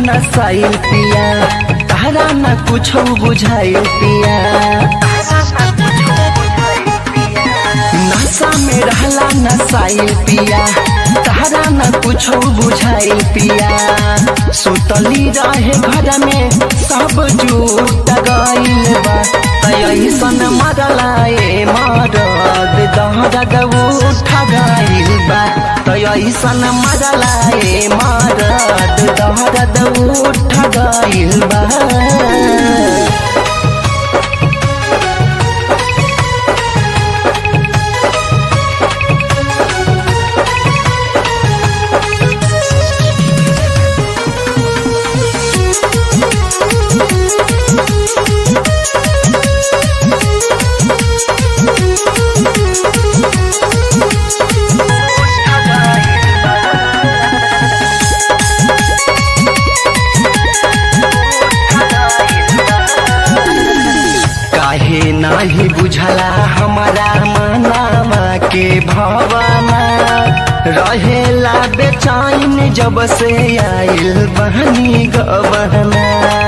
नसाइल पिया तारा न कुछ बुझाइल पिया नशा में रहला नसाइल पिया तारा न कुछ बुझाइल पिया सुतली रहे घर में सब जूट गइल बा ऐसन मरलाए मरद दहरद उठ गइल बा ऐसन मरलाए मरद दहरद उठ गइल बा काहे नाही बुझला हमारा मनावा के भवना रहेला बेचैन जब से आइल बहनी गबहना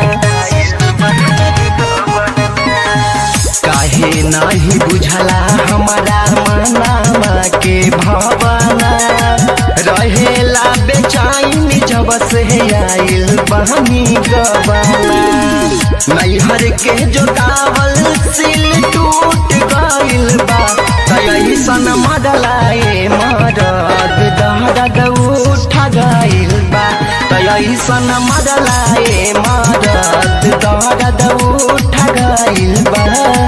काहे नाही बुझला हमारा मनावा के भवना रहेला बेचैन जब से आइल बहनी गबहना नैहर के जोतावल सिल टूट गइल बा ऐसन मडलाए मरद दहरद उठ गइल बा ऐसन मडलाए मरद दहरद उठ गइल बा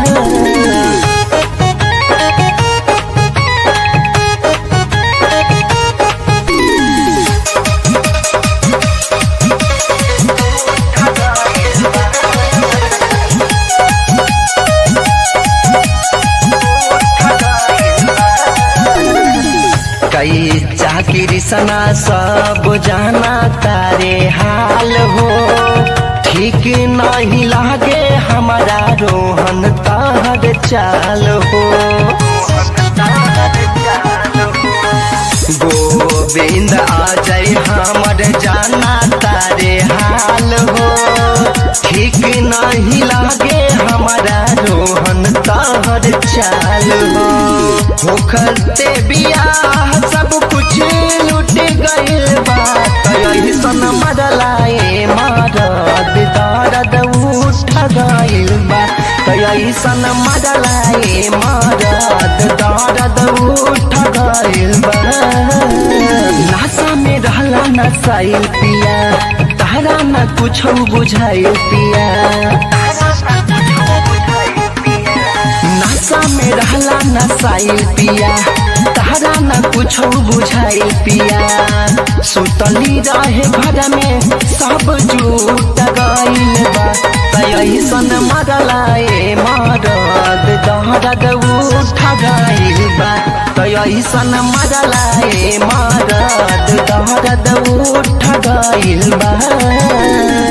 कई चाकरी सना सब जाना तारे हाल हो ठीक नहीं लागे हमारा रोहन तार चाल हो गोविंद आ जाए हमर जाना तारे हाल हो ठीक नहीं लागे हमारा रोहन तार चाल हो होखते बियाह सब कुछ लुट गइल बा ऐसन मरलाए मरद दर्द उठ गइल बा ऐसन मरलाए मरद दर्द उठ गइल बा नशा में रहला नसाइल पिया तारा न कुछ बुझाइल पिया नशा में रहला नसाइल पिया तारा न कुछ बुझाइल पिया सुतली रहे घर में सब जूट गइल बा ऐसन मरलाए मरद दहरद उठ गइल बा ऐसन मरलाए मरद दहरद उठ गइल बा